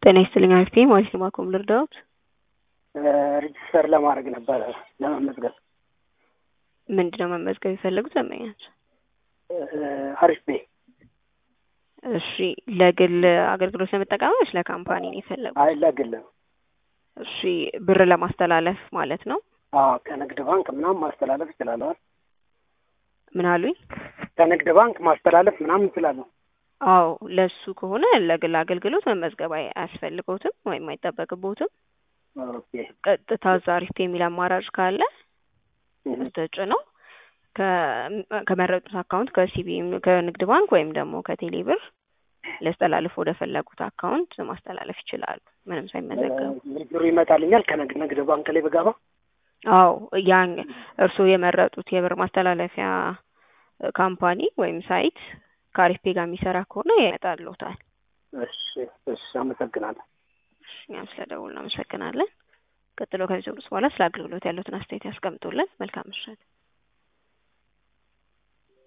ጤና ይስጥልኝ አሪፍ ነኝ ማለት ነው። ማኮም ልርዳዎት? ሬጅስተር ለማድረግ ነበረ ለመመዝገብ። ምንድነው መመዝገብ የፈለጉት ደንበኛቸው? አሪፍ ቤ እሺ ለግል አገልግሎት ለመጠቀም ወይስ ለካምፓኒ ነው የፈለጉት? አይ ለግል ነው። እሺ ብር ለማስተላለፍ ማለት ነው። አዎ ከንግድ ባንክ ምናምን ማስተላለፍ እችላለሁ። ምን አሉኝ? ከንግድ ባንክ ማስተላለፍ ምናምን እችላለሁ። አዎ ለሱ ከሆነ ለግል አገልግሎት መመዝገብ አይ- አያስፈልገውትም ወይም አይጠበቅቦትም። ኦኬ ቀጥታ እዛ አሪፍ የሚል አማራጭ ካለ ተጭነው ከ- ከመረጡት አካውንት ከሲቢ ከንግድ ባንክ ወይም ደግሞ ከቴሌ ብር ሊያስተላልፉ ወደ ፈለጉት አካውንት ማስተላለፍ ይችላሉ ምንም ሳይመዘገቡ። ብሩ ይመጣልኛል ከንግድ ንግድ ባንክ ላይ ብገባ? አዎ ያን እርስዎ የመረጡት የብር ማስተላለፊያ ካምፓኒ ወይም ሳይት ከአሪፍ ፔ ጋር የሚሰራ ከሆነ ይመጣልዎታል። እሺ እሺ አመሰግናለሁ። እሺ እኛም ስለደውል እናመሰግናለን። ቀጥሎ ከዚህ በኋላ ስለ አገልግሎት ያሉትን አስተያየት ያስቀምጡልን። መልካም ምሽት።